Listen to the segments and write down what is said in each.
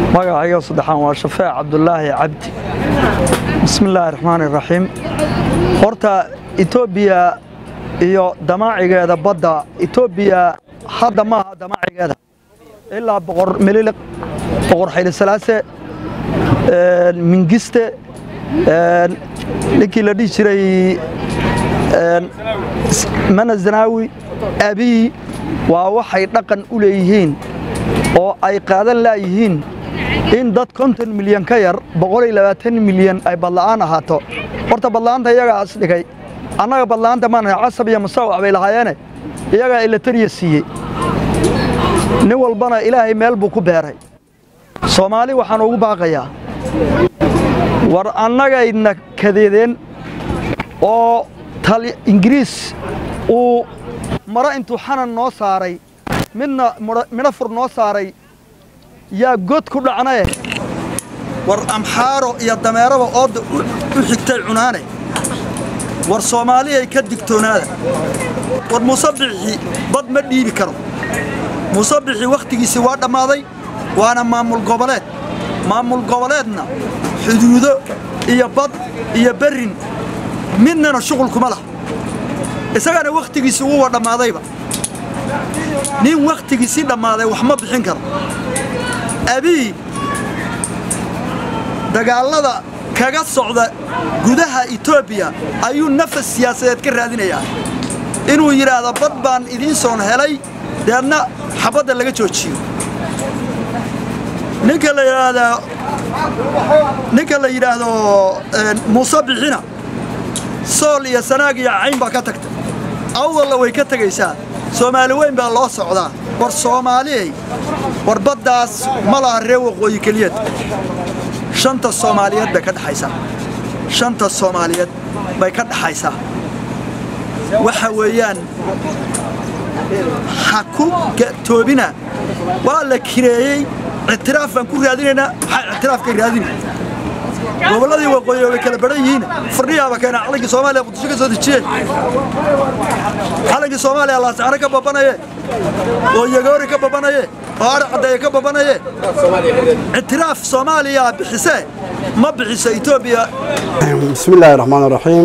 magacayga saddexaan waa shafeec cabdulaahi cabdi bismi illaahi raxmaani raxiim horta etoobiya iyo damaacigeeda badda etoobiya hadda maaha damaacigeeda ilaa boqor mililiq boqor xaylisalaase mingiste ninkii la dhihi jiray mana zanaawi abiy waa waxay dhaqan u leeyihiin oo ay qaadan laayihiin in dad konton milyan ka yar boqoliyo labaatan milyan ay badla'aan ahaato horta badla'aanta iyagaas dhigay annaga badla'aanta maana casab iyo musawac bay lahaayeene iyagaa ilatariya siiyey nin walbana ilaahay meel buu ku beeray soomaali waxaan ugu baaqayaa war annagayna kadeedeen oo ingiriis uu maro intuu xanan noo saaray midna midho fur noo saaray yaa god ku dhacnaye war amxaaro iyo dameeraba oodda u xigtay cunaane war soomaaliyay ka digtoonaada war muusabixii bad ma dhiibi karo muusabixii wakhtigiisii waa dhammaaday waana maamul goboleed maamul goboleedna xuduudo iyo bad iyo berrin midnana shuqul kuma lah isagana wakhtigiisii uwa dhammaadayba nin wakhtigiisii dhammaaday wax ma bixin karo abiy dagaallada kaga socda gudaha etoobiya ayuu nafas siyaasadeed ka raadinayaa inuu yidhaahdo bad baan idiin soon helay deedna xabadda laga joojiyo ninka la yidhaahdo ninka la yidhaahdo muuse bixina sool iyo sanaag iyo cayn baa ka tagtay awdalla way ka tegaysaa soomaali weyn baa loo socdaa war soomaaliyay war baddaas ma laha ree waqooyi keliyad shanta soomaaliyeed bay ka dhexaysaa shanta soomaaliyeed bay ka dhexaysaa waxa weeyaan ha ku toobina waa la kireeyey ictiraaf baan ku raadinaynaa maxaa ictiraafkay raadina gobolladii waqooyi way kala baran yihiin fardhiyaaba keena calankii soomaaliya muqdisho ka soo dejiyeen calankii soomaaliya laasacano ka babanaye oo yagoori ka babanaye oo adha caddeeye ka babanaye ictiraaf soomaaliya bixisee ma bixiso etoobiya bismi illaahi raxmaan raxiim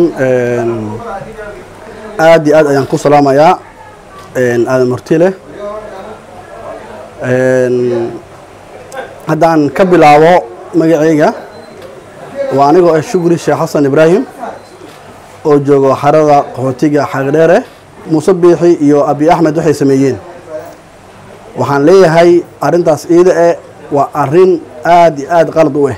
aad iyo aad ayaan ku salaamayaa aadan murtile haddaan ka bilaabo magacayga waa anigoo ah shukri sheekh xasan ibraahim oo joogo xarada qaxootiga xaaqdheere muuse biixi iyo abi axmed waxay sameeyeen waxaan leeyahay arrintaas iida e waa arrin aad iyo aad qalad u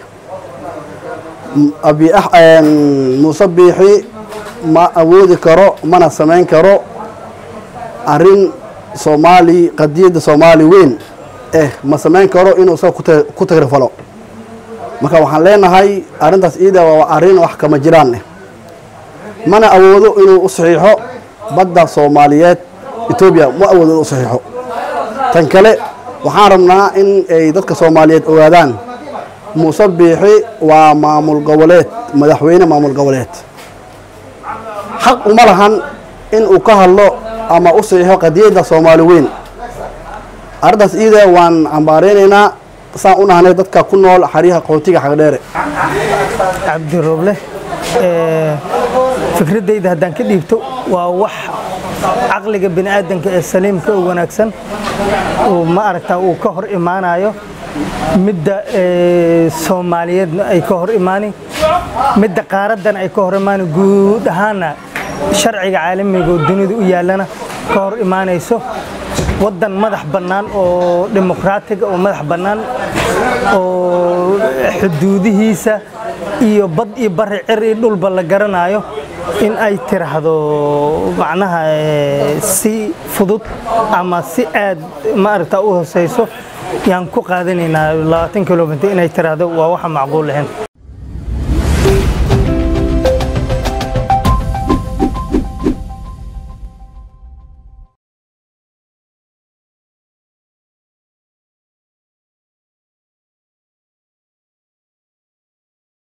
ah muuse biixi ma awoodi karo mana samayn karo arrin soomaali qadiyadda soomaali weyn eh ma samayn karo inuu isaga ku tagrifalo marka waxaan leenahay arrintaas iida waa arrin wax kama jiraan eh mana awoodo inuu u saxiixo badda soomaaliyeed etoobiya ma awoodo inuu u saxiixo tan kale waxaan rabnaa in ay dadka soomaaliyeed ogaadaan muuse biixi waa maamul goboleed madaxweyne maamul goboleed xaq uma lahan in uu ka hadlo ama u saxiixo qadiyadda soomaali weyn arrintaas iida waan cambaaraynaynaa saan u nahnay dadka ku nool xaryaha qaxootiga xagdheere cabdirooble fikraddayda haddaan ka dhiibto waa wax caqliga bini aadanka ee saliimka oo wanaagsan uu ma aragtaa uu ka hor imaanayo midda soomaaliyeedna ay ka hor imaani midda qaaraddana ay ka hor imaani guud ahaanna sharciga caalamiga oo dunida u yaallana ka hor imaanayso waddan madax bannaan oo dimuqraatiga oo madax bannaan oo xuduudihiisa iyo bad iyo bari cir iyo dhulba la garanayo in ay tiraahdo macnaha si fudud ama si aad maaragta u hooseyso yaan ku qaadanaynaa labaatan kilomitr inay tiraahdo waa waxa macquul lahayn